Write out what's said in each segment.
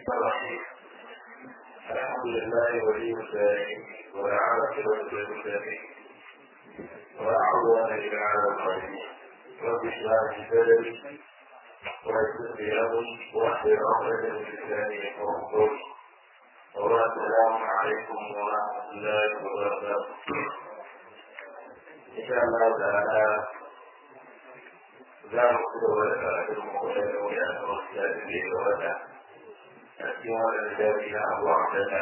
الرحيم الحمد لله ولي الصالحين والعاقبة للمتقين ولا عدوان إلا على الظالمين رب اشرح لي صدري ويسر لي أمري واحلل عقدة من لساني يفقهوا قولي والسلام عليكم ورحمة الله وبركاته إن شاء الله تعالى za mu ci gaba da karatun makwai da wuya a wasu da da ya wata a cikin wannan jari na abu a wadanda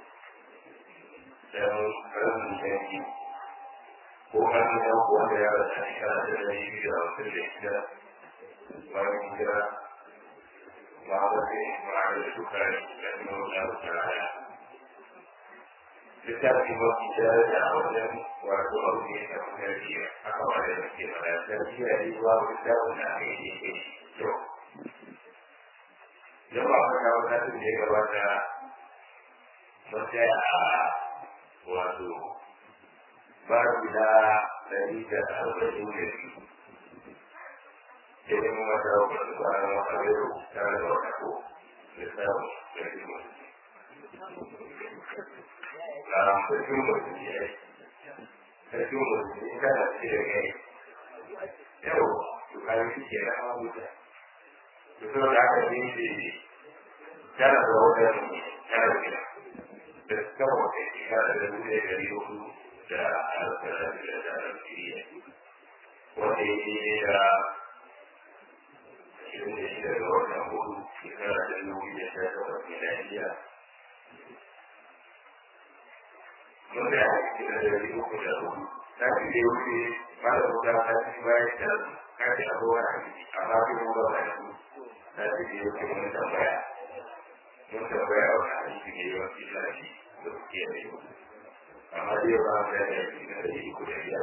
don karamin janki ko hannun yan kuwa da ya rasa ne kana da dari biyu da wasu da shida bayan hijira ma wasu ma'ar da suka yi da nuna da tsaraya littafi mafi daraja a wajen wato abu ne da kuma yarki aka wani da ke mana sarki da yi zuwa littafin da aka yi ne to yau ba ka kawo nasin da ya gabata mun tsaya a wato ba guda ɗari da arba'in da biyu sai mun wata wata kwanan wata yau tare da wata ko littafin da ke mutu sarkin mutum ya yi sarkin mutum in kana ce da kai yau to kayan shi ke da hawa wuta to so da aka yi shi tana da wajen tana da gida da suka wata shekara da dubu ɗaya ɗari uku da alƙalar da da alƙiriya wanda ya yi da ashirin da shida ga watan hudu shekara da dubu da sha takwas miliyariya wanda ya haƙi da dari uku da hudu ta fi da wuce ba da wuta ta fi bayan da kashi abubuwan haƙi amma fi mu ba da su ta fi da wuce mun tambaya mun tambaya wa haƙi da yawan fi lafi da suke da yau amma dai ba mu da yaki da dari uku da biyar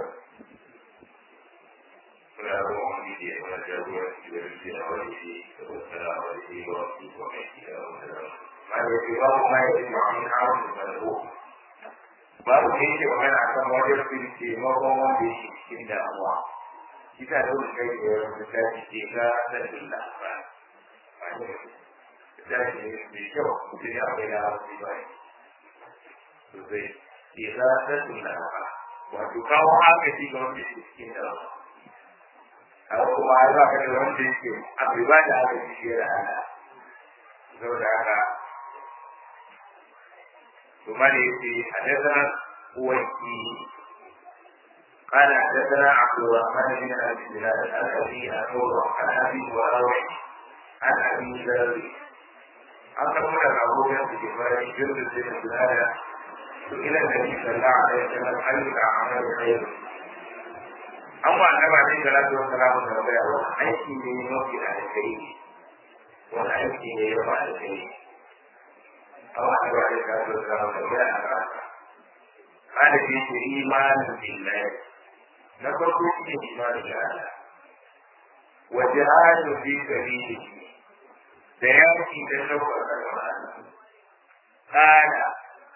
kuna da wani da ya wani jagoranci da rufe na wani shi da wasu na wani shi wa wasu kuma mai shi da wani da wani ma ya fi ba mu ma ya fi ma'amin hawan da wani babu da yake magana a kan wajen firke makon wanda yake cikin damuwa ita da wani kai da yawan misali ke ga sabbin labarai ba ne misali ne mai kyau mutum ya bai da hawa ba ne sosai ke ga sabbin labarai wato kawo agaji ga wanda yake cikin damuwa a kuma ya ba ka da wanda yake abu ba da agaji shi da ana saboda haka ثم يأتي حدثنا وكي قال حدثنا عبد الرحمن بن ابي بلال عن ابي انور عن ابي وراوي عن ابي ذر عن تقول ابو بكر بن جند بن بلال سئل النبي صلى الله عليه وسلم اي الاعمال خير أما النبي عليه الصلاة والسلام تنبيه أيكي من يوم الخير وأيكي من يوم الخير Allah ya bari ka so ka ga ya ka kada shi ke imanin billahi na farko shi ne imanin da Allah wa jihadu fi sabilihi da yaki da shawar da Allah kada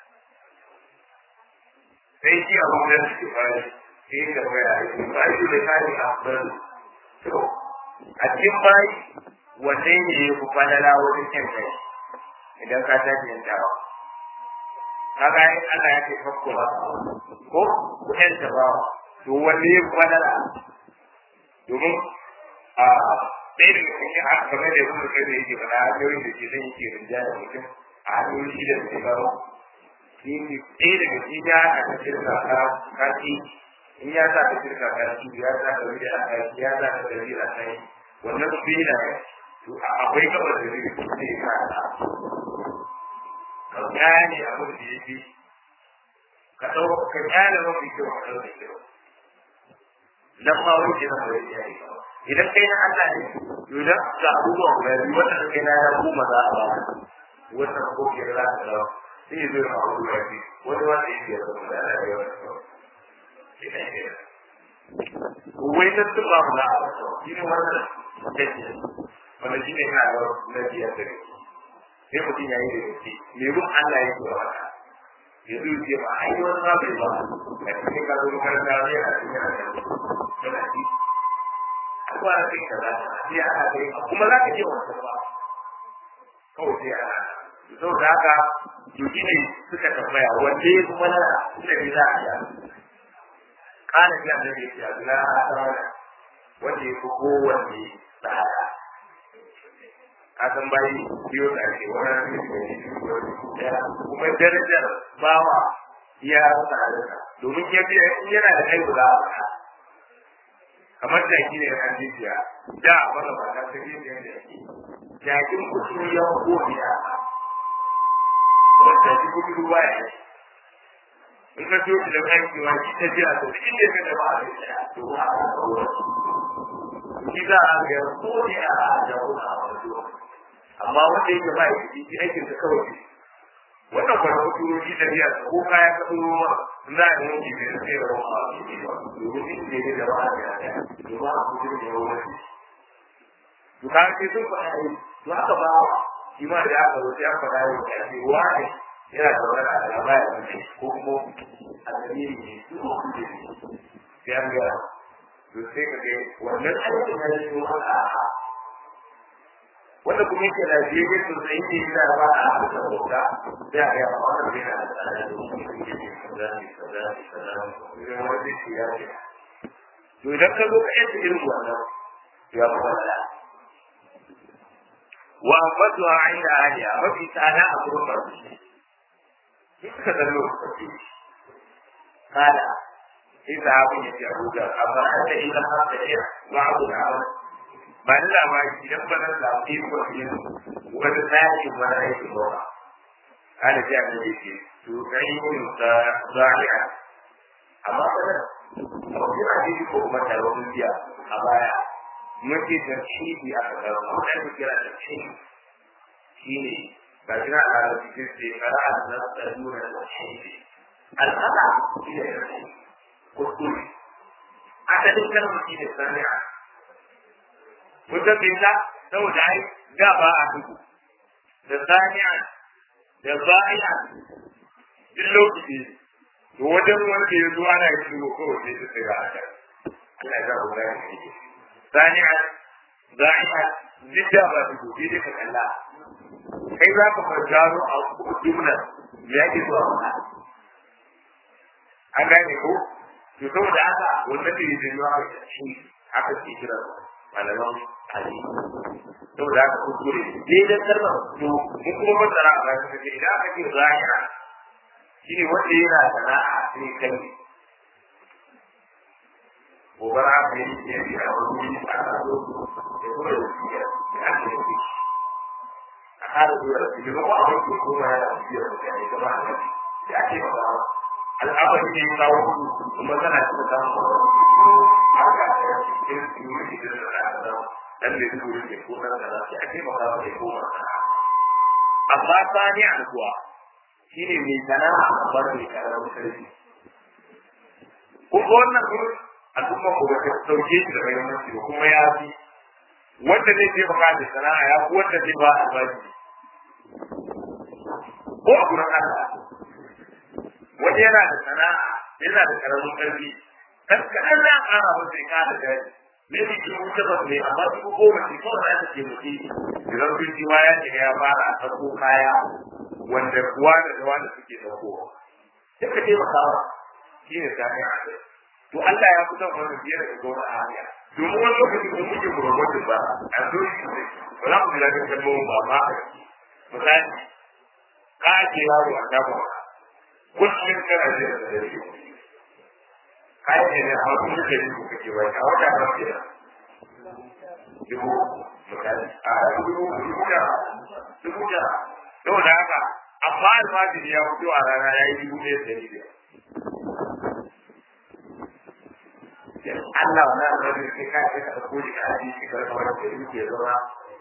sai shi abu da shi bari sai da baya yi ba shi da kai afdal to a cikin bai wanne ne ya fi falala wajen kyan kai idan ka tashi yin dawa kaga in Allah ya ce fakko ba ko kuɗin ta ba to wanne ya kwanara domin a ɗaya daga cikin a game da kuma kai da yake fara hanyoyin da ke zan yake rinja da mutum a hanyoyin shi da suke baro shi ne ɗaya daga cikin ya a kan shirka kashi in ya sa ka shirka kashi ya sa ka wuri a kashi ya sa ka wuri a kai wannan su yi na to akwai gabar da zai zai ka ka gane abin da yake ka ɗau ka gane mafi kyau ka ɗau da kyau dan ma wuce na bai ya yi idan kai na Allah ne idan ga abubuwan guda biyu wanda kai na ya kuma za a ba wannan ko ke za a dawo sai zai ma abu da shi wani wanda yake da kuma da ya yi wai ta tuba mu na shi ne wannan mutum wanda shi ne na na biyar da gaske sai mutum ya yi da gaske me run Allah yake wa wata ya zo ce ba ai wani ma bai ba a cikin ka zo makaranta ne a cikin yana da yana ji kuma a cikin kaza sai ana kai kuma za ka je wata ba kawai sai ana saboda haka to shi ne suka tambaya wanda ya kuma nana suka ne za a yi kana ji annabi ya ce na asara wanda ya fi kowanne tsada ka san bayi biyo da ake wani kuma darajar bawa ya tsadarsa domin ya biya in yana da kai guda a kamar da shi ne an jijiya da wanda ba ta tafi da yake jakin kusur ya ko biya wanda shi kuma ruwa ya in ka so da kai ki wa ki ta jira to cikin da ka da ba a to ba a shi za a ga ko ne a da amma wanda yake ba shi aikin sa kawai wannan kwanan kuturoji da biya ko kaya ka tsoro za a yi wanki da sai da ruwa domin shi ne da ba a ga ya domin a kuturin da ruwa to ka ce sun faɗa yi to haka ba shi ma da aka zo sai an faɗa yi da ce wani yana da wani alama ya mace ko kuma alhamiri ne su ko kuje ne sai an ga to sai ka ga wannan aikin ya yi wani wanda kuma yake da shi yake so sai yake da ba a haka bauta sai a ga wannan bai da tsara da shi yake kaza ne kaza ne kaza ne wanda shi ya ce to idan ka zo ka yi irin wannan ya fara wa fatuha inda ahliya mafi tsada a gurin barci suka da lokaci kada إذا عبد يهود أفرأت إذا حتى بعض العمل ba da labari idan ba nan lafi ko yin wani tsari wani aiki ba ana ji abin da ke to kai yin da zari'a amma ba nan abu yana ji ko kuma da wani biya a baya mun ce da shi bi a kasar mu da ku kira da shi shine ba kira a da cikin sai kara da da nuna da shi al'ada shi ne kuskure asalin kalmar shi ne sani'a Kusan bai ta saboda ai da ba a duku da sani'a da ba'i'a duk lokaci to wajen wanda ya zo ana yin duku kawai sai su tsira a kan Allah ya zaɓa da yanki sani'a ba'i'a duk da ba duku sai dai ka kalla kai za ka fargaro a jumla me yake zuwa mana an gane ko to saboda haka wannan da yake zuwa shi haka ke kira malaman hadisi saboda haka kuskure dai dan kalmar to mun kuma fassara a bayan kace idan aka ce zahira shine wanda yana sana'a sai kai gobara aka yi ke yi a wani a kado da kuma da shi ya ake yi shi a kara zuwa da shi ba a wani kuma ya da shi ya mutane gaba a wani da ake magana al'amari ne ya kawo kuma tana cikin samun haka ya ce irin su yi da da dan da duk wurin da ko nan da za a ce maka ba da koma amma sani a kuwa shine mai sana'a amma mai karamin karfi ko wannan gurin al'umma ko ta sauke shi da muhimmanci ba kuma ya fi wanda zai je baka da sana'a ya fi wanda zai ba albashi ko a gurin Allah wani yana da sana'a yana da karamin karfi kan kaɗan za a ƙara masa ya ƙara daji ne ne ke wuce ba ne amma su ko goma ce kawai za ta ke mutu idan sun ji ya shiga ya fara a sako kaya wanda kuwa da da wanda suke daukowa sai ka taimaka ba shi ne sami a kai to Allah ya kusan wani biye daga gona a hanya domin wani lokaci ko muke promoting ba a zo shi ne ba za ku ji daɗin kalmomin ba ma a misali ka ake yaro a shafa kullum kana jira da dare kayan ne ne amma kun duka dubu kake bai a wata ba ke dubu misali a dubu dubu da dubu da saboda haka amma almajiri ya fito a rana ya yi dubu ɗaya da ɗari biyar Allah wa nan da kai ka ce ka ɗauko shi ka ajiye shi ka kawai da yake zama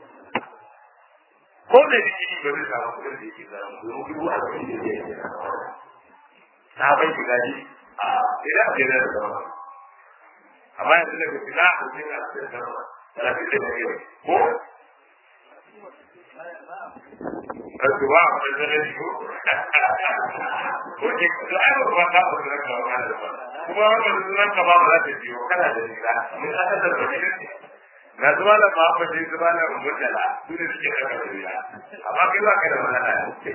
ko da jiki ba zai samu kuɗin da yake zama domin dubu a cikin da yake zama ta bai shiga ji a idan a jere da zama amma yanzu da kuma na a cikin a cikin zama da fi da ne ko Kasu ba a mai zane shi ko? Ko ke kusa ai ba ba ta wasu ranka ba da ba. Kuma wanda su ranka ba ba za ta biyo kana da shiga. Mun aka da ba ne. ga zuwa da ba ba sai zuwa da mutala su ne suke da kariya amma kai ba kai da malaka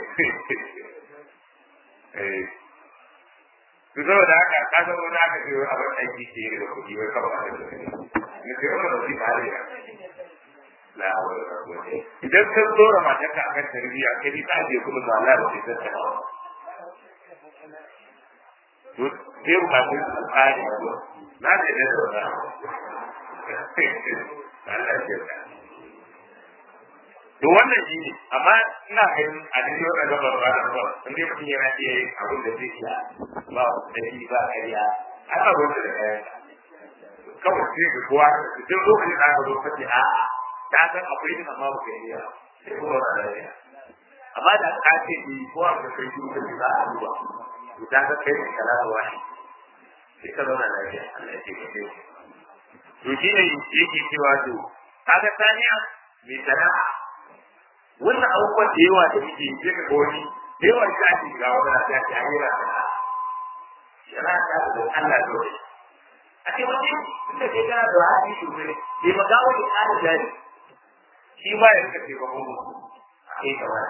eh su zo da haka ka san wani aka ce abin aiki ke da kuɗi wai kawai da ne sai wannan da shi ba da la hawla wala quwwata idan ka dora matarka akan tarbiyya kai ni ta je kuma ba Allah ba sai ta hawa to sai ba ku tsari ko na da da da Allah ya ta to wannan shi ne amma ina ganin a cikin wannan gabar ba da ba inda mutum yana iya yin abin da zai iya ba da shi ba kariya ana gwamnati da kayan kawai sai ga kowa duk lokacin da aka zo kace a'a ta san akwai din amma ba kai iya sai kuma ba lafiya amma da ka ce ni ko a ga kai duk da za a duba to ta ga kai kala da wani sai ka zauna lafiya Allah ya ce ka ce to shi ne yake cewa to kaga saniya mai sana'a wannan abubuwan da yawa da muke yi ka ga wani da yawa shi ake ga wani da ta ce an yi sana'a sana'a ta da Allah dole a ce wani inda kai kana da hali sosai bai magawa da ƙara jari shi ma ya rika taimakon mu a kai kamar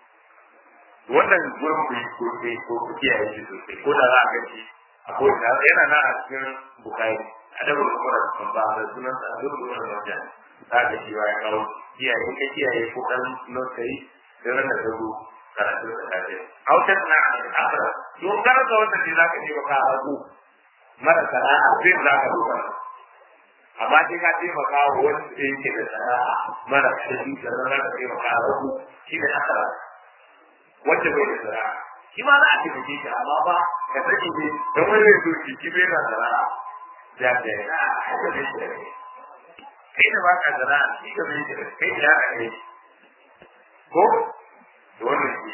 wannan gurin ku ko ke ko ku kiyaye shi sosai ko da za a ga shi a ko da yana na a cikin bukari a da gurin kuma da ba da sunan sa a duk gurin da wajen za ka shi ya kawo kiyaye ka kiyaye ko dan lokaci da ran da zo karatu da kaje autar na akara to karanta wannan ne zaka je ka hagu mara sana'a sai zaka duba amma sai ka taimaka wa wanda yake da sana'a mara kashi da zan ka taimaka a rabu shi da asara wanda bai da sana'a shi ma za a taimake shi amma ba ka sani ne don wani zai so shi shi bai da sana'a da da ya haka bai shi da kai kai da baka sana'a shi da bai da kai da haka ne ko da wannan shi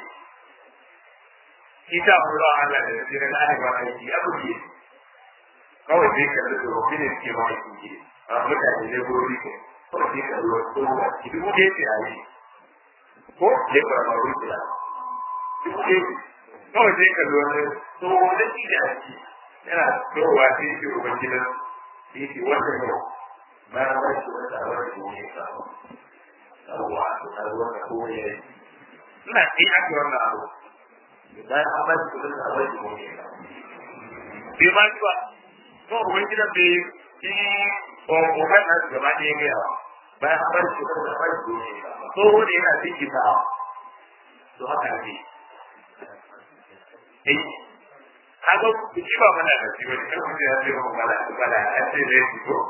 shi ta hura Allah da ya tsira da aka ba aiki abu ne kawai sai ka da tsofaffi ne suke ma aiki a mutane ne gori ko kawai sai ka zuwa tsohuwa ki duk da yake a yi ko ya fara ma rufe ya duk da yake kawai sai ka zuwa tsohuwa da shi da ake yana tsohuwa sai yake uban gidan sai yake wata yau bayan wani shi wata a wani shi ne sa tsohuwa a tsohuwa da kowa ya yi ina sai ake wannan abu bayan an ba shi kudin da a wani shi ne sa bai ma shi ba ko uban gidan bai shi ƙoƙon nasu gaba ɗaya gaya wa bayan an bar shi kuma bar shi ne so da yana ciki ta to haka ne eh kaga shi ba mana da shi ba shi kuma ya ce ba mana da bala ya ce da shi ko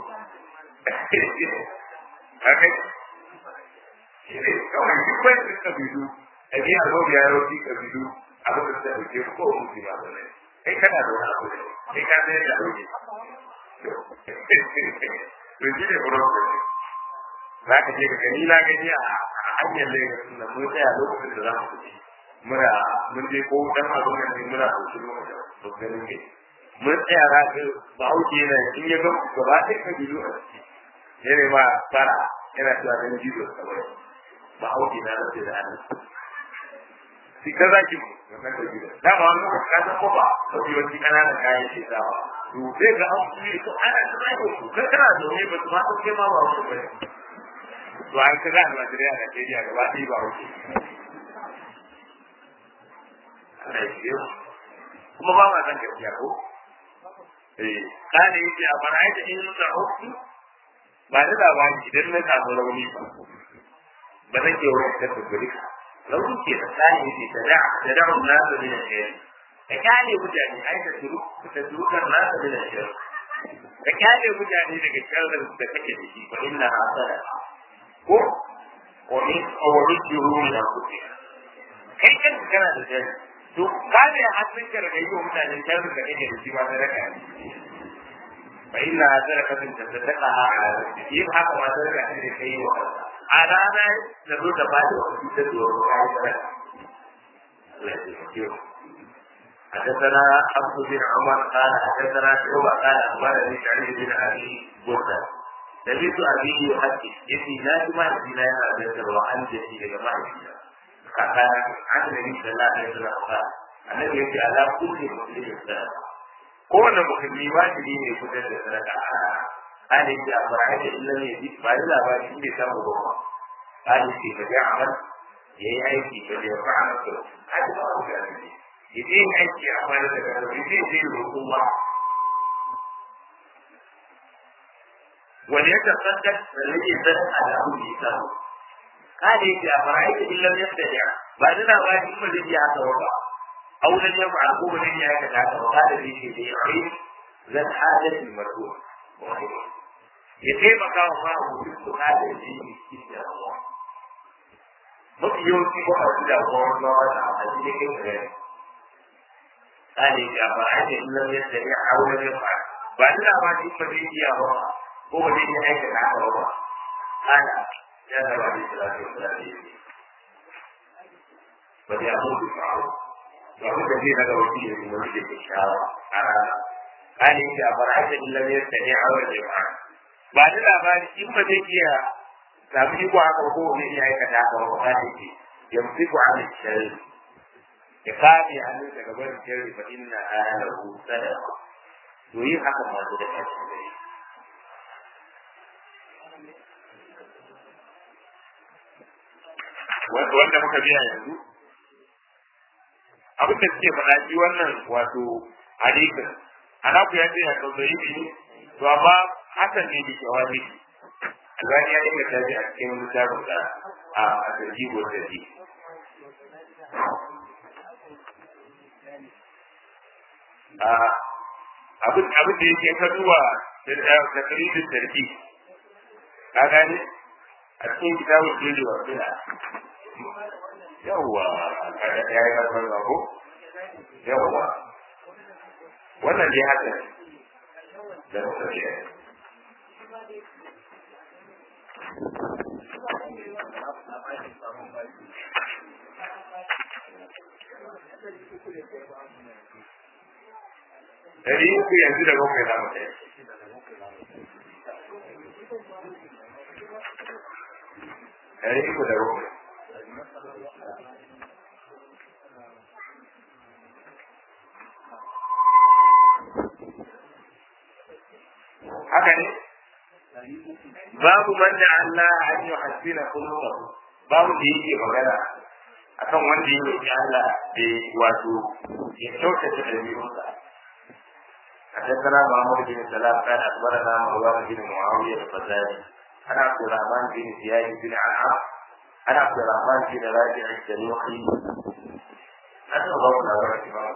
haka shi ne kawai duk wani da kabilu a biya zo biya roki kabilu abin da suka ɗauke ko mutu ba ne kai kana da wani abu ne kai ka zai da ɗauke to shi ne problem za ka je ka gani na gani a hanyar Lagos da mun tsaya lokacin da za mu tafi muna mun je ko dan abin da ne muna hoto lokacin da ganin ne mun tsaya za ka ba hauke yana in ya ga gaba ɗaya ka biyu a ciki yana ma fara yana cewa dan jizo kawai ba hauke na da da hannu shi ka za ki wannan da jizo da ba wani ka san ko ba ko ji wani kananan kayan shi sawa to sai ga an yi to ana tsaya ko kai kana zaune ba ma ko kai ma ba ko ba to an ka ga Najeriya da Najeriya gaba ɗaya ba wuce Allah ya kuma ba ma san gaskiya ko eh kana yake a fara aita in da hukki ba da labari idan na samu rauni ba ba zan ke wani da guri rauni ke da kana yake da da da da na da ne ka kyale mutane ai da turu da turu kan na da ne ka kyale mutane daga sharrin da kake da shi fa inna hasana ko wani wani jiru na kuɗi kai kan kana da jari to ka ne hannun ka daga yi wa mutane sharri da kake da shi ma na raka fa inna sadaka tin tasaddaqa ala nafsi yin haka ma sadaka ne da kai wa a rana da zo da bada wa shi da zuwa ga kai sadaka Allah ya kiyo حدثنا عبد بن عمر قال حدثنا شعبة قال أخبرني سعيد بن أبي بردة سمعت أبي يحدث يتي لا جمع الدين هذا وعن جدي لجماعة قال عن النبي صلى الله عليه وسلم قال الذي يأتي على كل مسلم السلام kowane musulmi wajibi ne fitar da sadaka hali da ba da illa ne bi ba da labari shi bai samu ba hali ce ba ya amal ya yi aiki ba da ya fara to hali ba ku da ne idan yin aiki a fara da kan zai zai hukuma wani ya tabbatar da rage zan alamu da ya samu hali da ba da illa ne da ya ba da labari ba da ya haka ba أو لن يفعل هو لن يكن وهذا الشيء يعين ذات حاجة المرجوع يتيما كان الله وجدت هذا الشيء إلا الله mafi yawanci ba a da ruwan ruwa a cikin gare tsari da ba a ce illar yadda ya aure ya fa ba da da ba shi ba zai iya ba ko ba zai iya aika da haka ba ana ya da ba zai tsara da tsara da ba zai abu da fa'u to abin da zai daga wani ne wani da ke shawa a rana kane da bara'ata illar yadda ya aure ya fa ba da labari in ba zai iya samu iko haka ko ne ya aikata haka ba ba ne ke yamsiku an shari ya kame hannun daga barin shari fa inna alahu sadaqa to yin haka ma da kashi gare wanda muka biya yanzu abin da suke faɗa shi wannan wato hadisin ana ku ya ce ya tsautsayi ne to amma hakan ne da shawari Albani ya yi ta ji a cikin littafin da a zargi ko zargi. Abin abin da yake ka duba da kalidin zargi. Ka gane? A cikin kitabun jiri wa suna. Yawwa, ya yi kasar ba ko? Yawwa. Wannan dai haka da muka biya. Dari uku yanzu da bakwai za mu kai. Dari uku da bakwai. Haka ne? babu man da Allah an yi hasina kullu babu da yake magana akan wanda ya roƙi Allah da wato ya kyautata ɗabi'unsa حدثنا محمد بن سلام قال اخبرنا مروان بن معاويه الفزاري عن عبد الرحمن بن زياد بن عنعم عن عبد الرحمن بن راجع السلوخي أن ضربنا ورحمه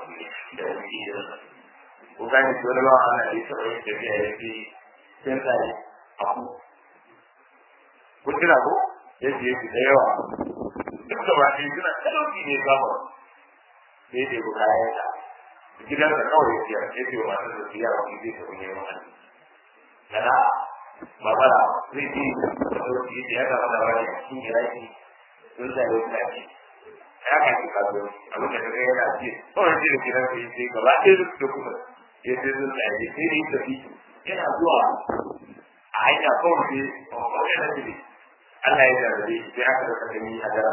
وكان يقول الله أنا ليس رئيس في سنة abu kun tuna ko yadda yake da yawa duk da ba shi suna talauci ne gama sai dai ku kayan ta gidan da kawai ya siya ya ce wa masu da siya wa zai tafi neman wani kana ba ba da zai ji da talauci ya ga wani wani a cikin iraki sun sa yau da ake ya ka ci kazo abin da kaga yana ji kawai ji da gidan da ya ce gaba ɗaya duk da kuma ya ce sun sa ya sai da ya tafi yana zuwa a hanya kawai sai kawai na jiri Allah ya jarrabe shi sai aka rasa gani a dara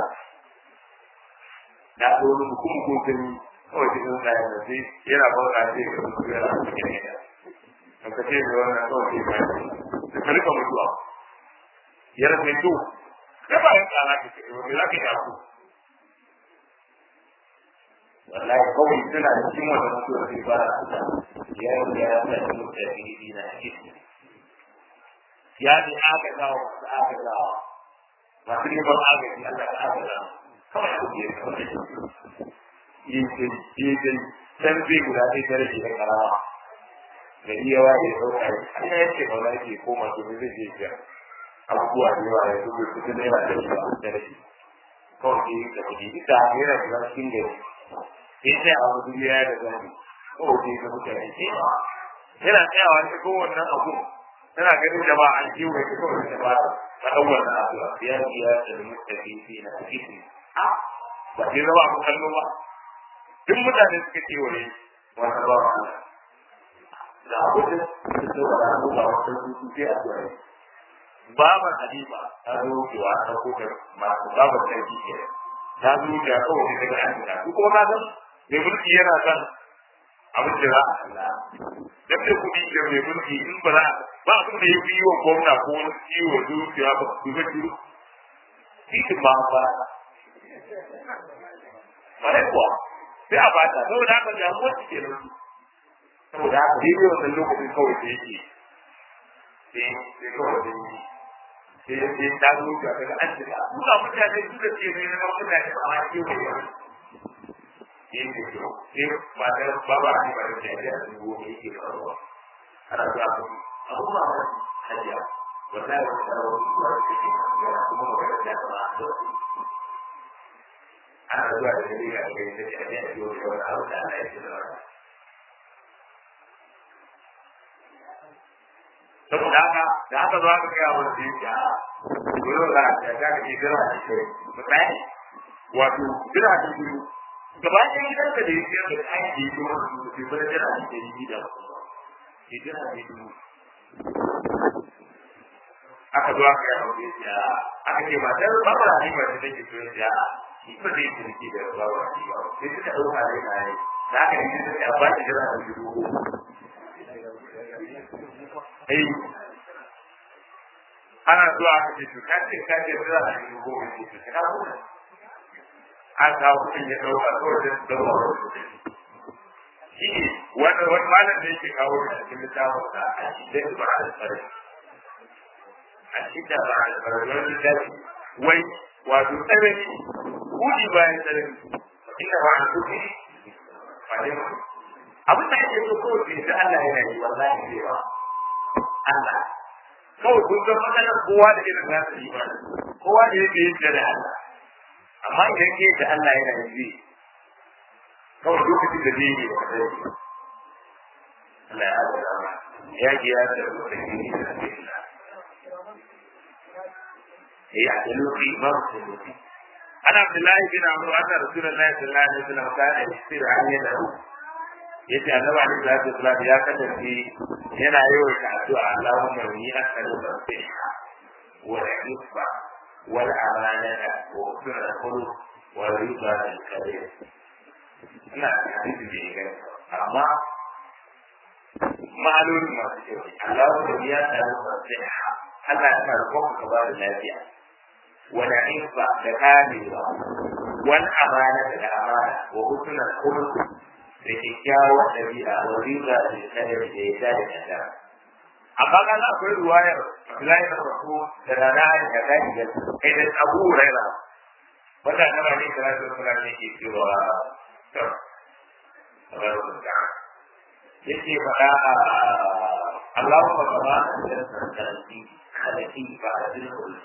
da ko wani hukumu ko gani kawai sai sun tsaye da sai yana bauta sai ga mutu yana da cikin gida an ka ce da wannan kawai sai ba da ka rika mutuwa ya rasa mai to kai ba yin tsara ka ce wani za ka yi aku wallahi kawai suna cikin wata mutuwa sai ba da ya yi ya sa shi mutu da fili na cikin ya ne aka gawa masu aka gawa masu neman agaji Allah ka aka gawa kawai ku je kawai yin jin jin can zai guda ɗaya ta rage na karama da iya wa ya ɗauka yi an ya ce ba za ke koma domin zai je biya abubuwa da yawa ya zuba su tun yana da yawa da rage kawai ke yi da kuɗi ita yana da cikin gari sai sai a wani duniya da zani kawai ke ga mutane ce yana tsayawa ta kowannan abu tana ganin da ba an kiwo ya kawai da ba ta ɗaukar da addu'a ya biya da mutafi fi na hadisi a ba ke zama abu kallo ba duk mutane suka kewaye wata ba wa da abu da su so da abu ba wata su sai addu'a babar halifa ta zo kewa ta kokar masu babar sarki ke ta zo da kawai daga an gina duk kuma na san mai mulki yana son abin da za a kalla dan da kuɗi da mai mulki in ba za ba abin da ya fi yi wa gwamna ko wani ciwo zuciya ba ku ga ciwo titin ba ba bare kuwa sai a bata saboda haka damuwa su ke nan saboda haka daidai wannan lokacin kawai da yake sai sai kawai da yi sai ya ce ta zo ga daga an jira duka mutane duka ce ne na mutane ba ma ke wani yin da kyau sai ba da baba ne ba da jami'a da zuwa ne yake faruwa ana zuwa ku abu ma ba hajiya wata da wata da wata zuwa da take yana kuma ba da jami'a ba da ana zuwa da dalili a cikin da jami'a da yau da wani abu da ana yi da wani saboda haka da haka zuwa ka kai abin da yake a gurin da ya ga ke jira da shi misali wato jira da shi gaba ɗaya gidan da da yake da kayan da yake wani su bai bada jira da ke yi da ke jira da yake aka zo aka yi aure ya aka ce matar babara ne ba ta take so ya shi ba zai turki da babara ne ba sai suka ɗauka da ya yi da aka yi suka ba ta jira da shi ai ana zuwa aka ce to ka ce ka ce jira da shi goma ce to ka kuma an kawo mutum ya ɗauka kawai da su zama shi ne wani wani malam da yake kawo da cikin littafin sa a cikin ba a tsare a cikin ba a tsare wani littafi wai wato tsanani kudi bayan tsanani ina ba a kuɗi ba ne abin da ake so kawai da Allah yana yi wallahi ne ba Allah kawai kun ga matsalar kowa da irin nasa yi ba kowa da yake yin da Allah amma idan ke da Allah yana yi kawai lokacin da zai yi da kadai Allah ya azaba ya ji ya da lokacin da zai yi ya da lokaci ba su lokaci ana Abdullahi bin Amr wa ta Rasulullahi sallallahu alaihi wasallam kana yasir an yana yace annabi alaihi salatu wasallam ya kasance yana yawan addu'a Allahumma inni as'aluka al-fihha wal 'iffa wal amanata wa husna al-khuluq wa ridha al-karim ina hadisi da yake amma ma'alolin masu kyau Allahumma inni as'aluka al-fihha Allah ya sa ko ka ba da lafiya wal 'iffa da kamewa wal amanata da amana wa husna al-khuluq da kyakkyawar ɗabi'a wa riba da kadar da ya da kada. Amma ka ga akwai ruwayar Abdullahi da Rasu da Rana da ta da kai da Abu Huraira. Wanda na bani da Rasul Sallallahu alaihi ke cewa to yake faɗa a Allahumma kama da sarki halaki ba a cikin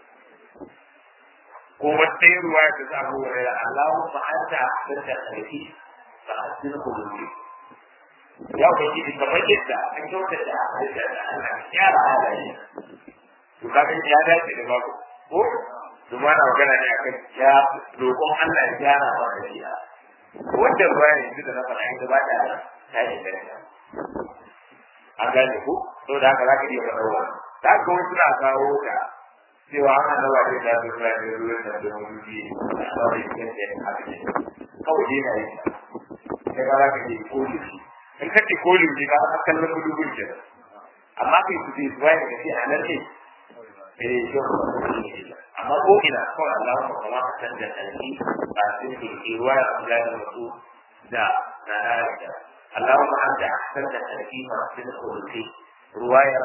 ko wata ruwaya da ta Abu Huraira Allahumma anta ahsanta halaki fa'asin kulubi ya ubangi da kamar yadda an kyauta da halitta da Allah gyara halaye to kaga ya dace da babu ko to ma na magana ne akan ya roƙon Allah ya gyara ba da shi wanda bayan yanzu da na faɗa ita ba da ta yi da an gane ko to da haka zaka iya faɗa wa da haka wani suna kawo ta cewa an annaba da ya zo da ruwan da da wani biyu a kawai cikin da ya haɗe kawai dai na yi sai ka zaka je koli shi in ka ce koli shi ka aka kallon gudubun ke amma kai su je zuwa da kace a nan ne eh shi amma ko ina kawai Allah ya kuma ka san da alki ba sai ke ke ruwa ya Allah ya mutu da na da Allah ma an da san da alki ma sai da koli ruwaya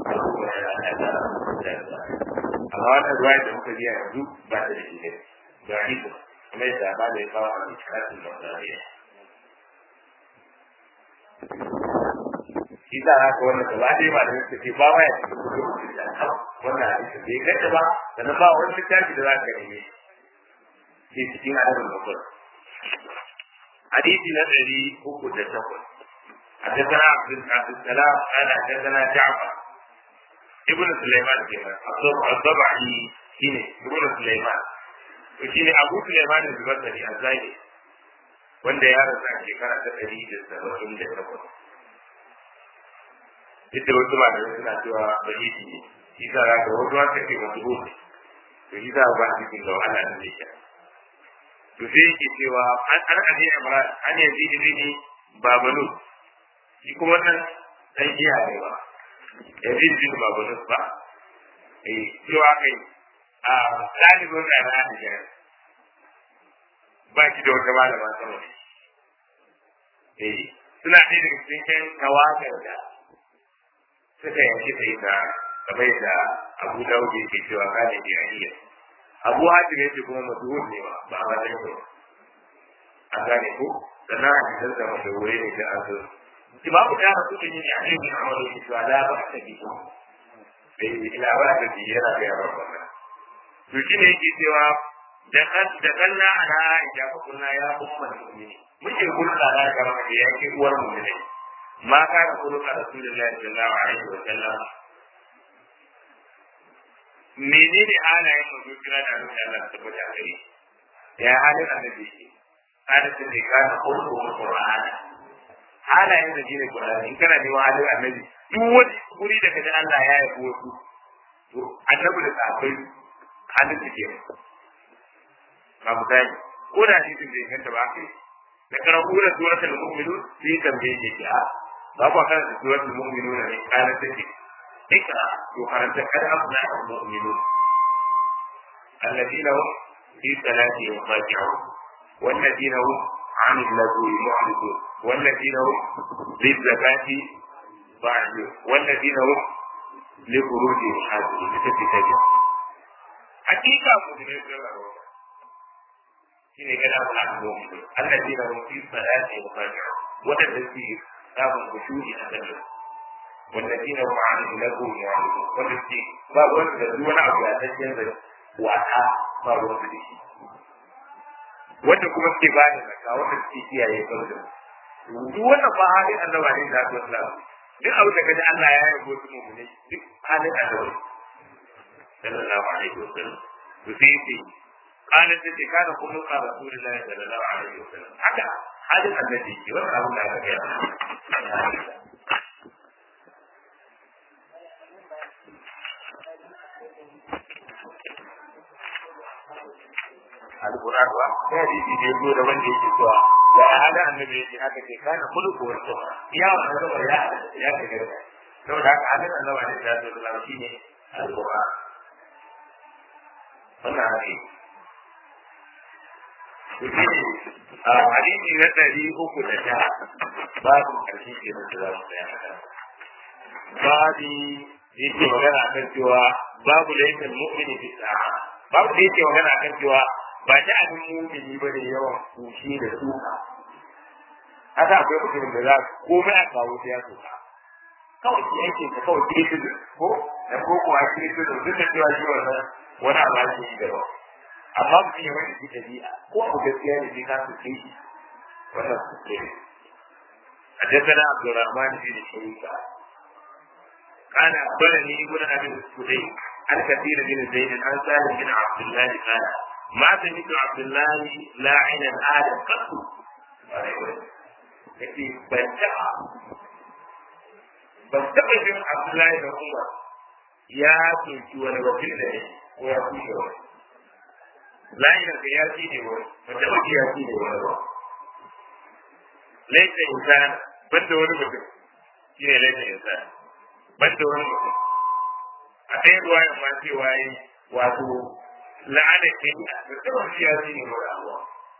amma wannan ruwaya da muka biya yanzu ba ta da shi ne da iko kuma yadda ba da ya kawo a cikin masariya shi za a ka wannan gaba ɗaya ba da yadda ke ba ma ya cikin kudin da wannan hadisi bai ganta ba sannan ba wani littafi da za ka neme ke cikin adabin bakwai hadisi na ɗari uku da takwas حدثنا عبد السلام قال حدثنا جعفر ابن سليمان كمان الضبعي شيني ابن سليمان وشيني ابو سليمان البصري الزايد wanda ya rasa a shekara ta ɗari da saba'in da takwas. Ita wasu ba da suna cewa ba yi ne, shi sa za ka wasu wata ke wasu gobe, to shi sa ba su cikin gawa ana da zai To sai yake cewa an an aje Imran an yanzu ibini babanu shi kuma wannan dan iya ne ba yazid bin babanu ba eh cewa kai a ɗalibin da na Aisha ba shi da wata malama sama ne eh suna ɗaya daga cikin tawagar da suka yanki sai da kamar da Abu Dawud yake cewa kana jahiliya Abu Hatim yake kuma masuhud ne ba ba a matsayin ba an gane ko sannan a cikin da mashahurai ne da an zo imamu da rasu da yin yaƙi ne a wani yake cewa la ba ta bi bai ila ba ta bi yana ga yawan wannan to shi ne yake cewa da kan da kanna ana aisha fa kunna ya umma mu'mini muke hulɗa da gaba da yake uwar mu'mini ma ka da hulɗa rasulullahi sallallahu alaihi wa sallam menene halayen manzo kira da Allah Allah tabbata gare ya halin annabi yake halin da ne kana hulɗu Qur'ani halayen da shine Qur'ani in kana neman halin annabi duk wani guri da kaji Allah ya yabo wasu to annabi da sahabbai halin da ke ba mu gani ko da hadisin bai kanta ba kai da karatu da suratul mu'minun sai tambaye ke ki a ba ku kan suratul mu'minun ne kana take ikra to karanta kada afna mu'minun alladina hum fi salatihim khashi'un والذين هم عن اللغو معرضون والذين هم للزكاة فاعلون والذين هم لفروجهم حافظون لتفتجر حقيقة مؤمنين shine ga da Allah ko allazi da fi salati wa khashi'un wanda da shi samun kushuri a kan wallazi da ma'an lahu ya'lamu wanda shi ba wanda da duk wani abu ya tsaye da wata ba wanda da shi wanda kuma ke ba da zakka wanda suke kiyaye farko duk wannan ba halin annabi ne da Allah duk abu da kaji Allah ya yabo su mu ne duk halin annabi sallallahu alaihi wasallam to sai قالت التي كان خلق رسول الله صلى الله عليه وسلم حتى هذا الذي يوضع لا القرآن wa ya ji ji ne da wanda yake cewa da hada annabi yake haka ke kana khuluqu wa sunna ya wannan ya ya ke gaba saboda haka hadin annabi ne da Allah shine al-Qur'an wannan hadisi a hadisi na ɗari uku da ta babu ƙarshe ke da za mu tsaya babu yake magana kan cewa babu laifin mu'mini fi sa'a babu da yake magana kan cewa ba ta abin mu'mini ba da yawan kushi da suka haka akwai mutumin da za komai a kawo sai ya suka kawai shi ake ka kawai kirkizu ko da ko kuwa kirkizu duk da cewa shi wannan wani abu ake yi da ba amma mutum ya wani ɗabi'a ko abu gaskiya ne sai ka suke shi wannan suke ne حدثنا عبد الرحمن بن شريكة قال أخبرني ابن أبي السدي عن كثير بن زيد عن سالم بن عبد الله قال ما سمعت عبد الله لاعنا آدم قط يأتي بنتعى بنتعى بن عبد الله بن عمر يا كنت ولا وكيل ويا كنت layin da ya ci ne wani wanda wani ya ci ne wani ba laifin insan banda wani mutum shi ne laifin insan banda wani mutum a ɗaya ruwa ya ma cewa yi wato la'adar ke da ta wani ya ci ne wani abuwa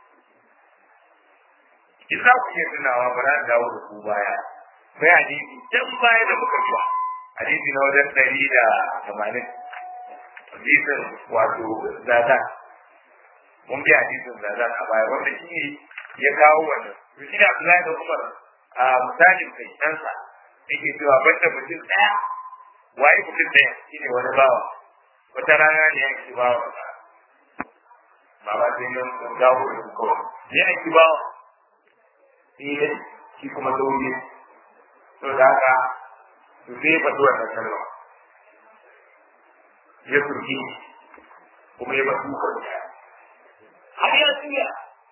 in za ku iya tunawa ba za dawo da ku baya sai hadisi can baya da muka zuwa hadisi na wajen ɗari da tamanin hadisin wato zata mun bi hadisin da za a baya wanda shi ne ya kawo wannan to shi da Abdullahi da Umar a misalin kai ɗansa yake cewa banda mutum ɗaya waye mutum ɗaya shi ne wani bawa wata rana ne ya ki bawa ba ba sai nan sun dawo da su kawai ya ki bawa shi ne shi kuma zaune to da haka to sai ya faɗi wannan kalma ya turki kuma ya ba tukar da har ya tsaya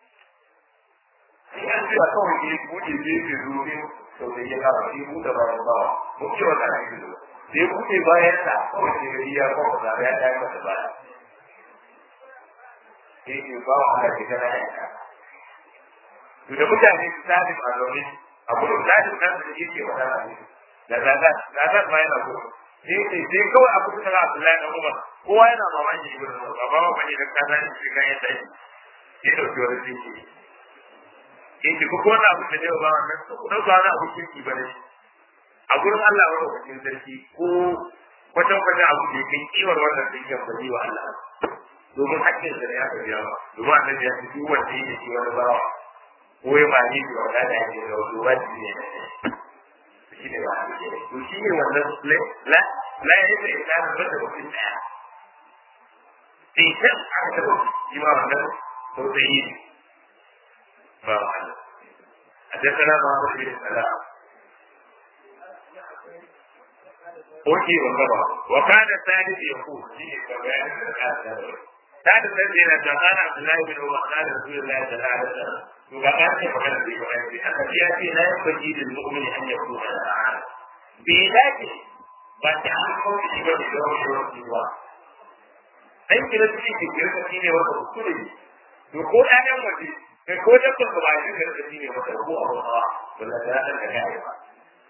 ya tsaya kawai ke buɗe gefe zuwa sau da ya kama shi buɗe bayan bawa mun ce wata na gizo da ya buɗe bayan sa kawai ke gari ya kawo da ya ɗaya masa baya sai ke ba wa Allah ke gana ya ka to da mutane su tafi a zaune abu da zaɗin nan da yake wa dana ne da zaɗa zaɗa ma yana so sai sai sai kawai abu da kana Abdullahi dan Umar kowa yana mamaki ibn Umar ba ba bane da kaza ne shi kan yadda yake sai dauki wani dinki in ki ko wannan abu da zai ba wannan ko da ba na abu kinki bane a gurin Allah wa lokacin sarki ko kwatan kwatan abu da kai kiwar wannan dinkin ba wa Allah domin hakkin da ya ka biya ba domin annabi ya ce duk wanda yake ci wani bawa ko ya ba ni da wanda ya ce da wani wani ne shi ne ba to shi ne wannan la la ya yi da ya ba da mutum daya sai can aka taɓa shi ma wannan tausayi ne ba wahala حدثنا محمد بن سلام Oke wa gaba, wa kana Sadiq ya ku shi ne ga bayanin da ka tsara. Sadiq sai yana da kana Abdullahi bin Umar da Rasulullahi sallallahu alaihi wasallam. To ga ka ce magana da yake aiki. Aka ya ce la yafaji lil mu'min an yakuna al-aana. Bi dace ba ta an ko shi ba da wani ba. Sai kira shi ke kira shi ne wata kuskure. To ko ɗayan waje kai ko da kuma ba shi kira shi ne wata ko a wata wala da ta ga ya ba.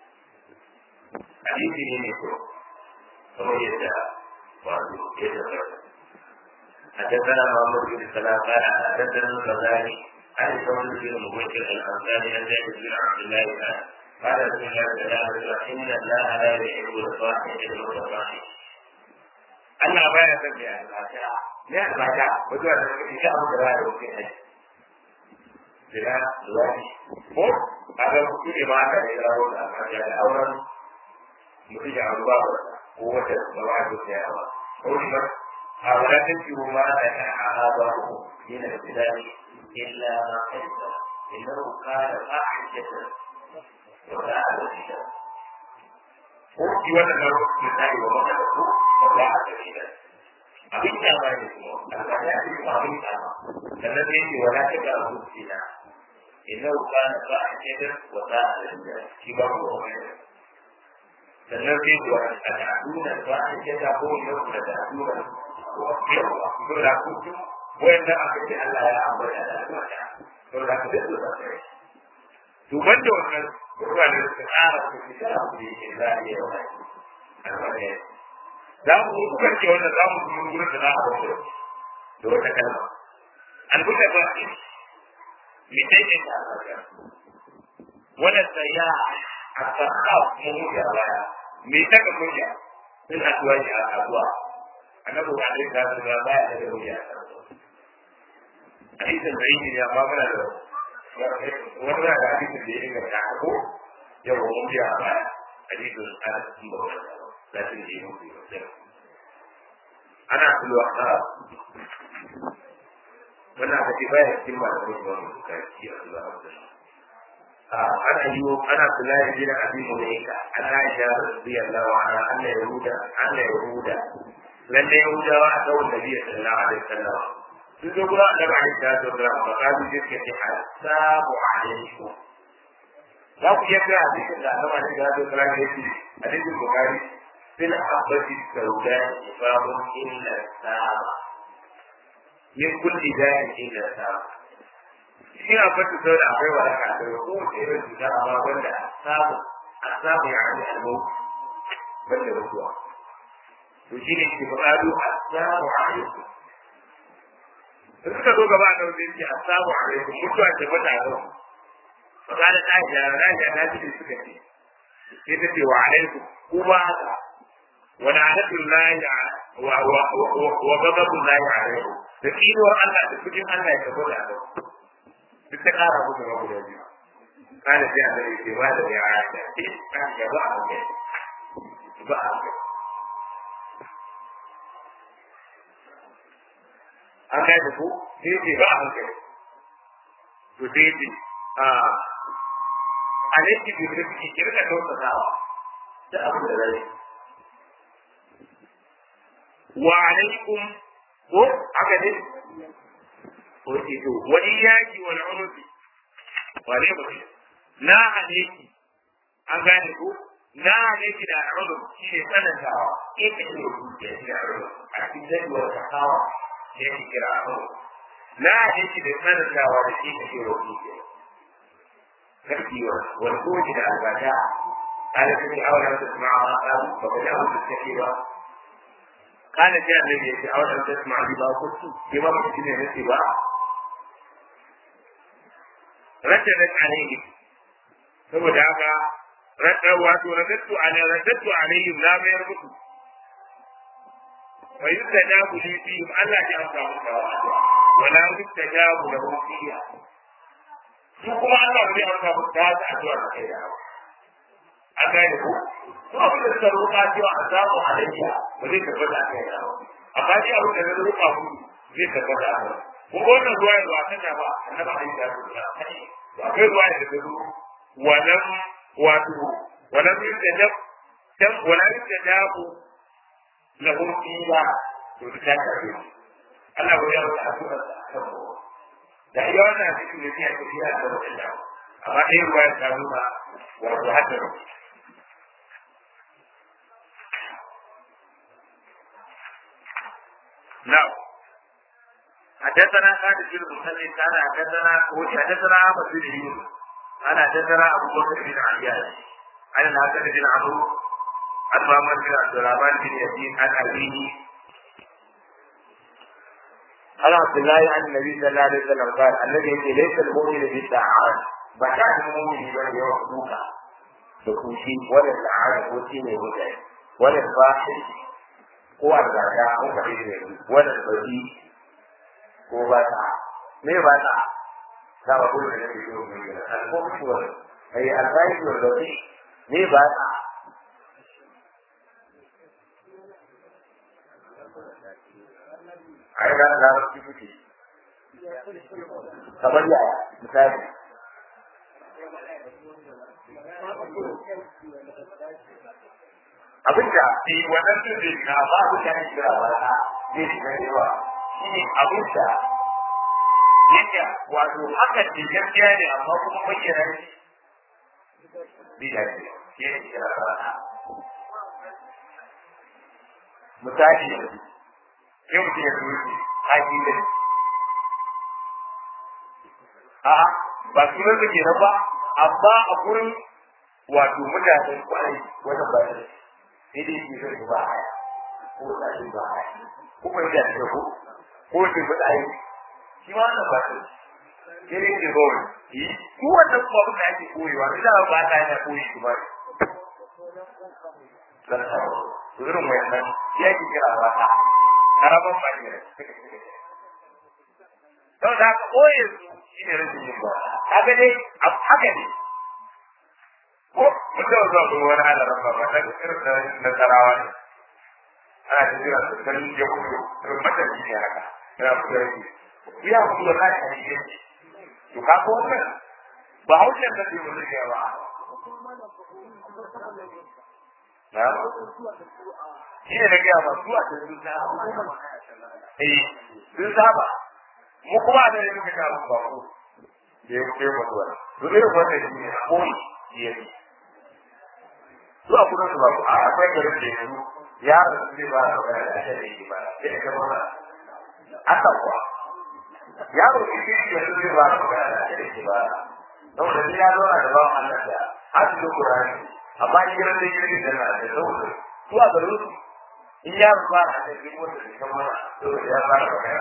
hadisi ne mai kyau kamar yadda wato ya tabbata حدثنا محمد بن سلام قال حدثنا الغزالي عن ثور بن مبشر الانصاري عن زيد بن عبد الله قال رسول الله صلى الله عليه وسلم ان الله لا يحب الفاحش المتفاحش Allah baya son mai albata, mai albata, wato da ita abu da baya wuce ne. Jira, zuwani, ko a ga kuɗi ne ma aka da ya rawo da albata da auren mutum ya abu babu ko wata da ba ta tsaya ba ko kuma a wadatar ki ma da ta haɗa ku yana da bidani illa ma kaita innahu kana fahishatan wa sa'a da ko ki wannan da misali ba maka da ku ba a da shi abin da ba ne kuma alƙada ya yi abin da ba sannan sai ce wala ta ga abu sina innahu kana fahishatan wa sa'a da shi ba ku wani sannan sai ku a ta'aduna ba a ce ta ko yau da ta'aduna ko yawa ko da ku wanda aka ce Allah ya ambata da ta'aduna to da ku da sai to banda wannan ruwa da su tsara su fi da abu da yake za a yi yawa albarka za mu yi kuka ce wannan za mu yi gurin da za a wato da wata kalma albuta ba mi sai ke ta albarka wannan sayya a sarƙa mu da baya me ta ka kunya sun haɗuwa ne a kasuwa annabi ba zai ka su ba ya da wuya hadisin da yake ya ba mana da wani da hadisin da ya dinga ta ko yau mun biya a baya hadisin ana cikin ba wani da sun yi mu ana kulwa a wannan hadisi baya cikin ba da wani wani da ya Allah ana yi ana kula da jina abin mu ne ka ana ya radiyallahu anha anna yahuda anna yahuda lalle yahudawa a tsawon da biya sallallahu alaihi wasallam sun zo gura da ba da da da ba ka ji ke ce assalamu alaikum za ku iya kira hadisin da Allah ne da da kira ne shi hadisin bukari fil abbati sauda ifabun illa sama min kulli da'in illa sama shi a fata sau da akwai wa aka da ko wace irin cuta amma wanda samu a samu ya hanyar almo banda mutuwa to shi ne ke faɗaɗo a samu a yanku da suka zo gaba da wajen ce a samu a yanku mutuwa ce bata a kan faɗa da ɗaya da rana na ji suka ce sai ta ce wa alaikum kuma haka wani adatun lahi wa gababun lahi a yanku da tsinuwar Allah da kudin Allah ya tabbata a kanku duk ta kara musu na guda biyu kana sai a zai ce ba da ya aisha ce kan ga ba a kai ba a kai an kai da ku sai ce ba a kai to sai ce a alaiki bi da kike kirka tausatawa da abin da zai wa alaikum ko aka ne wace to wani yaki wani unufi wane ba na aleki an gane ko na aleki da al'udu shi ne tsanantawa in ka yi rubutu ya shi al'udu a cikin jadwal ta kawo da ya kira al'udu na aleki da tsanantawa da shi ka yi rubutu karfi wani kowace da albasha قال سمي أولا تسمع ما قال فقد أمر التكيبة قال جاء الذي أولا تسمع بما قلت بما قلت من الاتباع رددت عليه saboda haka radda wato radattu ala radattu alaihim la mayar mutu wa yustajabu li fihim Allah ya amsa musu wa la yustajabu lahu fiha su kuma Allah bai amsa musu ta addu'a da kai da an gane ko to abin da suka roƙa cewa a samu halayya ba zai tabbata a kai da amma dai abin da zai roƙa ku zai tabbata a kai ko wannan ruwa ya zuwa kan ba annabi alaihi salatu wasallam akwai ruwa da ta zo walam wato walam yustajab dan walam yustajab lahum fiha to ta kace Allah ya rubuta addu'ar sa da iya wannan cikin da ya tafi da Allah amma dai ruwa ya ta nuna wato hadda نعم حدثنا خالد بن مسلم كان حدثنا حدثنا احمد بن يونس قال حدثنا ابو بكر بن عياش عن الحسن بن عمرو عن محمد بن عبد الرحمن بن يزيد عن ابيه عن عبد الله عن النبي صلى الله عليه وسلم قال الذي يقول ليس المؤمن بالدعاء بشأن المؤمن بل يوحدوك تكوشي ولا الدعاء وسيله وجهه ولا الفاحش ko a zaga ko ka ne wani bari ko ba ta me ba ta za ba ko da ne ko ne al-fuhsh wa ay al-ghaib wa al-bari me ba ta ai da da su kuke kamar yaya misali abinda shi wannan sun zai shiga ba su kan shiga ba ta zai shiga yawa shi ne abinda yake wato haka ce gaskiya ne amma kuma bayyana shi bi da shi shi ne shiga ba ta misali da shi sai mutum ya zuci haƙi da a ba sunan da ke ba amma a gurin wato mutanen kwarai wajen bayan sai dai shi zai ba haya ko da shi ba haya ko kuma da shi ko ko shi ba dai shi ma wannan ba shi sai dai shi gowar yi ko wannan kuma abin da ake koyewa ina ba ta yana koyi shi ba dan sa irin wannan ya ki kira ba ta karaban ba ne don da ka koye su shi ne rashin yin ba kaga dai haka ne ko mutum zuwa ga wani halarar ba ta irin da nasarawa ne ana ta jira su kan ya kudu irin matashi ne haka yana kudu yake ya kudu da kai a cikin to ka ko wannan ba haushen da ke wani ke ba na shi ne na gaya ba zuwa ta sun saba eh sun saba mu kuma da ne muka ga ba ko da ya kuɗe mutuwa to irin wannan shi ne koyi shi yake zuwa kuma su ba a akwai garin da yanzu yaron su zai ba da wani da shi ne ba sai ka ba aka kuwa yaro shi shi da su zai ba da wani da shi ne ba don da ya zo da ba Allah da har da Qur'ani amma in gidan da gidan da na da saboda zuwa garin su in yaro ba da da gidan wanda ke kan mana to ya ba da wani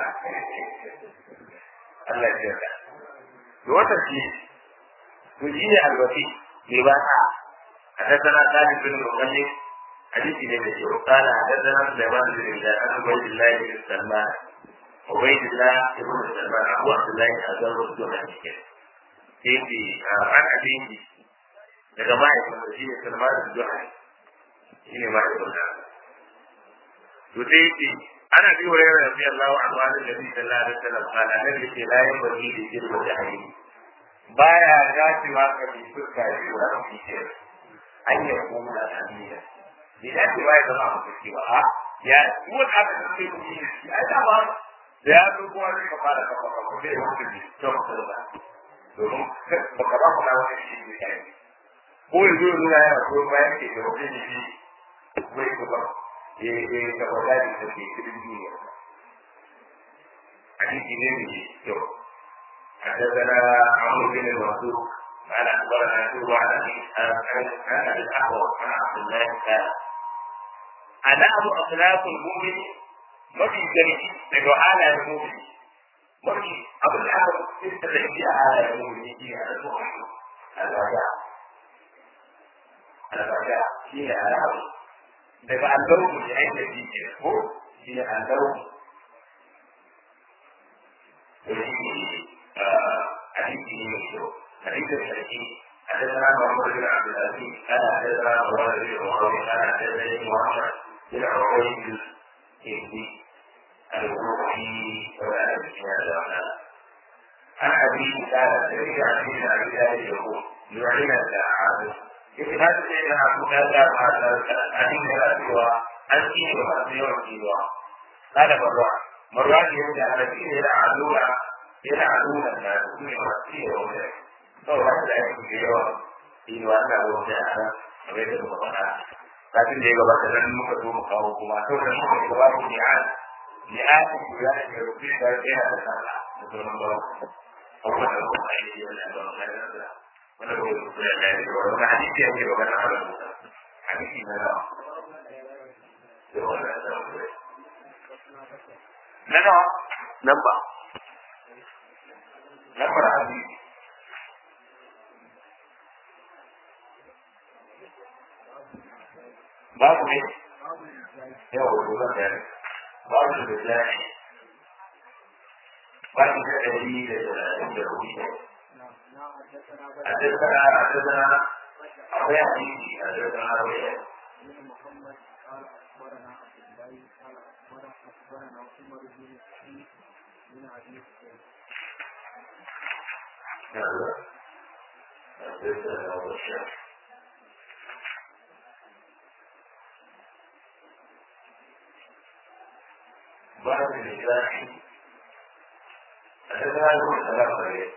Allah ya yarda to wannan shi to shi ne alwasi ne ba ta حدثنا خالد بن مغنم حديث النبي قال حدثنا سليمان بن بلال عن عبيد الله بن سلمان عبيد الله بن سلمان ابو عبد الله ازر الجهني سيدي عن ابيه daga mahaifinsa shi ne salman da juhari shi ne mahaifinsa to sai yace ana bi wa yara rabbi Allah wa anwa da nabi sallallahu alaihi wasallam kana nan yake la yin bari da jirgin da ayi baya dacewa ka bi fuska shi wa rabbi ce an yi kuma da amina bi da ce wai zama ku ci ba a ya ko da aka ce ku yi shi ai da ba da ya zo kuma zai ka fara kafa ka ko dai ku ji to ku da domin ba ka ba ku na wani shi ne kai ko ya zo nuna yana ko bayan ke da wani shi wai ku ba ya ya ka ba da ke cikin duniya hadisi ne ne to حدثنا عمرو بن المنصور قال اخبرنا شعبة عن عن ابي الاحوص عن عبد الله قال adabu akhlaqul mu'min mafi zargi daga halayen mu'min mafi abin da aka fitta da shi a halayen mu'min shi ne alƙawari alƙawari alƙawari shi ne alƙawari daga alƙawari ne ake ji ke ko shi ne alƙawari hadisi ne mai kyau hadisin sarki حدثنا محمد بن عبد العزيز قال حدثنا مراد بن معاويه قال حدثني محمد بن عبيد الهندي الروحي ولا هذا عن ابي قال سمعت عن ابن ابي ذلك يقول يعلن الساعات يجب هذا الشيء عبد الله عن سوى عن سوى سوى سوى قال مروان مروان يرجع على دين يلعنون يلعنون الناس من مسير kawai wani da ake da yawa shi ne wani abu da ya nan kamar yadda muka faɗa kafin da ya gabata nan muka zo mu kawo kuma to da muka ga babu ni'an ni'an ku ya da rubi da ya da sana da sauran ba abubuwan da kuma yi yana da wani da wanda ko ku ya da ya wani hadisi yake magana a kan musa hadisi na nawa na nawa nan ba nan ba hadisi babu ne yawa ruwan da babu da zai babu da dari da da ruwa a tattara a tattara akwai hadisi a tattara ruwa محمد قال اخبرنا عبد الله قال اخبرنا اخبرنا عمر بن سعيد بن ابي سعيد بعد الإجراء أتبع يقول سلام عليه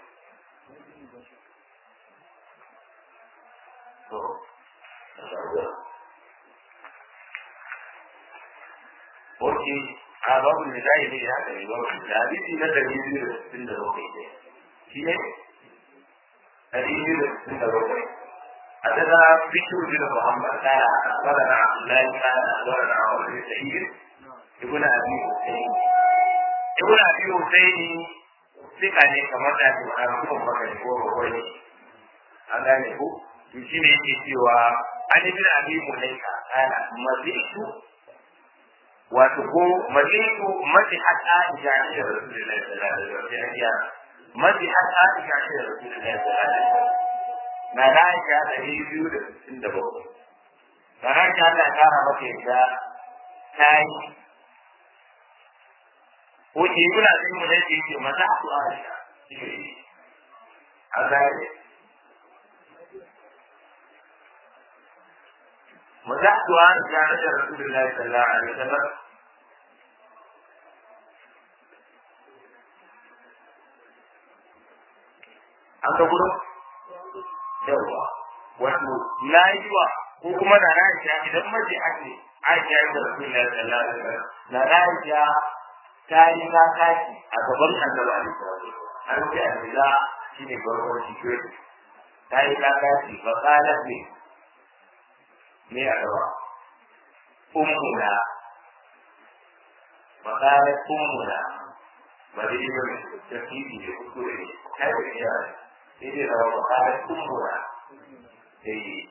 Oke, a babu da zai ne ya kare babu da hadisi na dari biyu da sittin da bakwai ne. Shi ne? Dari biyu da sittin da bakwai. A daga Bishir bin Muhammad kaya a tsara na Abdullahi kaya a tsara na Abu Sa'id ibn Abi Husayn. Ibn Abi Husayn sika ne kamar da ke a kuma baka ko bakwai. An gane ku? To shi ne yake cewa an ibn Abi Mulaika kana mazitu wato ko mazitu mazi hatta ija ne da Rasulullahi sallallahu alaihi wasallam. Mazi hatta ija ne da Rasulullahi sallallahu alaihi wasallam. Na na ya ɗari biyu da sittin da bakwai. Na na ya ta kara maka yadda ta yi ko ke kuna jin mu dai yake mata su a a zai مزحت عن جانب رسول الله صلى الله عليه وسلم an ga gudu yawa wato na yi wa ko kuma na na idan mace ake aisha ya da rasul Allah sallallahu alaihi wasallam na na aisha ta yi ta kashi a gaban annabi alaihi wasallam an ce annabi shine farkon security ta yi ta kashi fa qala bi me a gaba ummuna fa qala ummuna ba da yi ba da fili da kuskure ne kai da iya sai dai rawa fa qala ummuna sai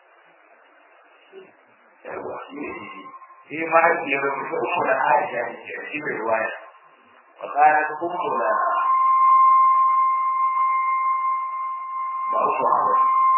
yawa shi ne shi mahaifiyar mutu umu da aisha ne ke shi bai waya wa kana umu da ba uku hawa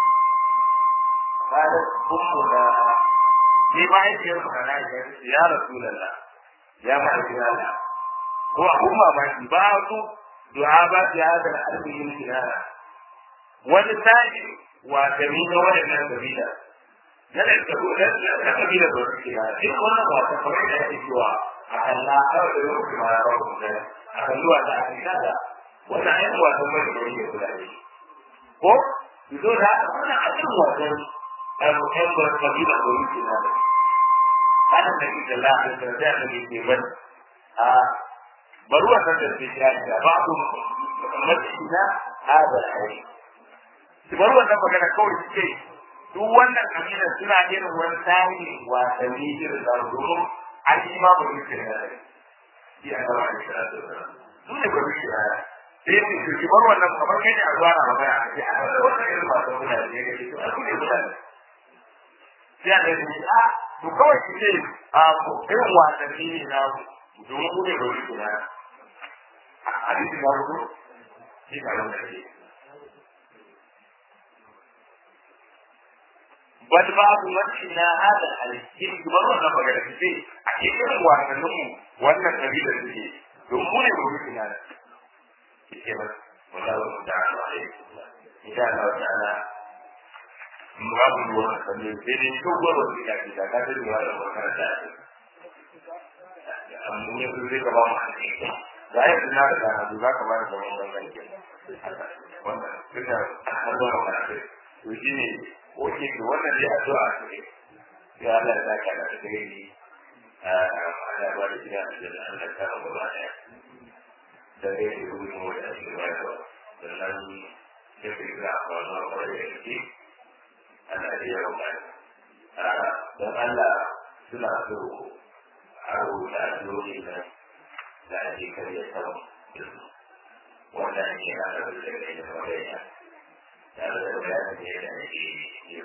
kana umu da ni mahaifiyar mutu da aisha ne ya rasu lalla ya mahaifiyar Allah ko abun mamaki ba su du'a ba su ya da alƙiyin kinana wani sa'i wa kabila waɗannan kabila na da ka na kabila da wasu kira in wannan ba ta kamar da ake cewa a kalla kawai da yau kuma ya ba ku da a kalluwa da ake kada wannan ayyukan wasan mai da yake kula da shi ko zo da haka wannan ayyukan wasan ɗan ba kabila da yake na da kana da ita la da da da da ke ban a bari wannan da ke kira da ba ku mace ina hada ai su bar wannan magana kawai su ce duk wannan kabila suna irin wani tsari wasanni irin da domin an yi ma ba su ce da shi a gaba da shi su ne ba su ce da sai su ce ki bar wannan kamar kai ne a zuwa na magana a ce a wannan irin wasan kuna da ya gaji to a su ne mutane sai a gani a to kawai ki ce a irin wasanni ne na domin ku ne ba su ce da a hadisin ya rubu shi ka nan da ke bal babu wajhina hada al-kin kamar wannan magana ce a cikin wasannin mu wannan kabila suke don mu ne mu rufe na ce ba wallahi ta'ala alaihi insha Allah ta'ala babu ruwan kalli sai dai ko gwaro da ya kita ka da ruwa da wannan da amma ne su zai gaba mu da ya tuna da hadu za ka ba da wannan wannan ke wannan duka har zuwa wannan to shine wace ke wannan dai addu'a ce ya Allah ya saka da kai ni ana ba da gida da Allah ta ba ba ya da dai ku yi mu da shi ba to sannan ya fi ga ba na ba da shi ana da yawa ba dan Allah suna so a rubuta addu'o'i na da ake kariya sama wannan ne na da da kai da ba ya tare da bayanin da ya ake yi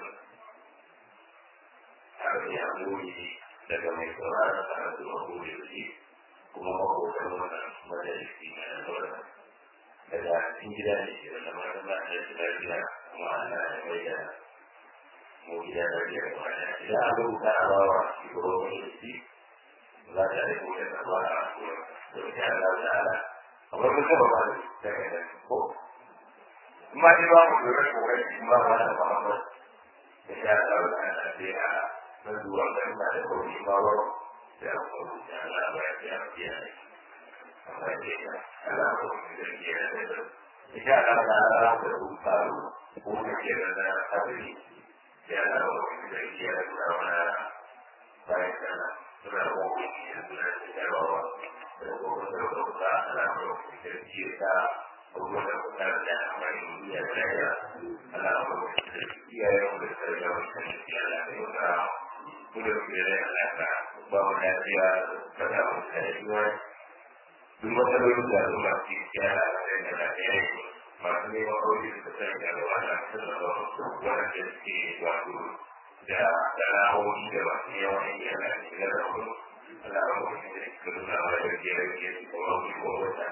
har ya goyi daga mai sauraron karatu a goyi da shi kuma makokan wannan majalisi na sauran daga cikin gida ne ke da zama da ba'a da lafiya kuma ana da mai da mu gida da biyar da wani idan an rubuta a bawa shugaban majalisi za ta yi kuma da ba a kuma da wata ala da ala kamar mun taba ba da daga ko ma dai ba mu da kokari ma ba da ba ba da ya da da da ya na zuwa da ina da kokari ma ba da ko da Allah ba ya ya ya amma dai ka Allah ko da ya da da ya da da da da ku ta ko da ke da da sabri ya da ko da ya da da wala ba ya da da ko da da da ba da ko da da da ko da da kuma da kuma da amfani da ya ala ko ya yi da sarrafa wannan ya la ko da kuma da ya la ka ba mu da ya da da mu da ya duk wata lokacin da kuma ki ya la da ya la ya yi ma ne ma ko ji da sai da wannan sarrafa wannan da ke wato da dalawoyi da ba su yawa ne ya la ya da ku ala ko da ke da wannan da ya ke ko ko wata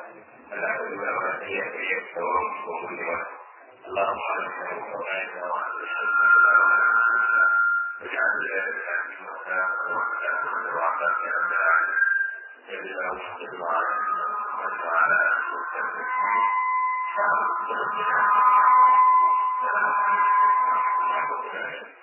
اللهم عليك وقعنا وعلى الشرك واجعل ذلك في مكان وعافاك يا رب العالمين صل اللهم وسلم على محمد وعلى اله وصحبه